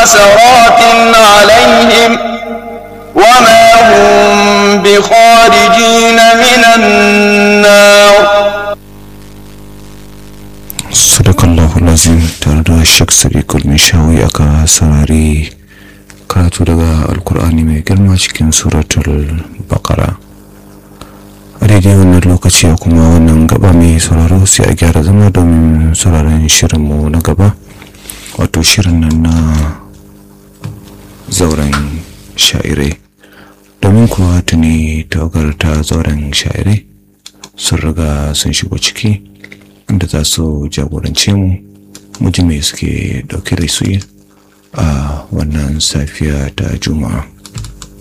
حسرات عليهم وما هم بخارجين من النار sadakallahu lazim tare da shek sadiqul mishawi aka sarari karatu daga alkur'ani mai girma cikin suratul bakara a daidai wannan lokaci a kuma wannan gaba mai sauraro sai a gyara zama domin sauraron shirinmu na gaba wato shirin nan na zauren sha'irai domin kuwa tuni tawagar ta zauren sha'irai sun riga sun shigo ciki inda za su jagorance mu muji mai suke dauke da su a wannan safiya ta juma'a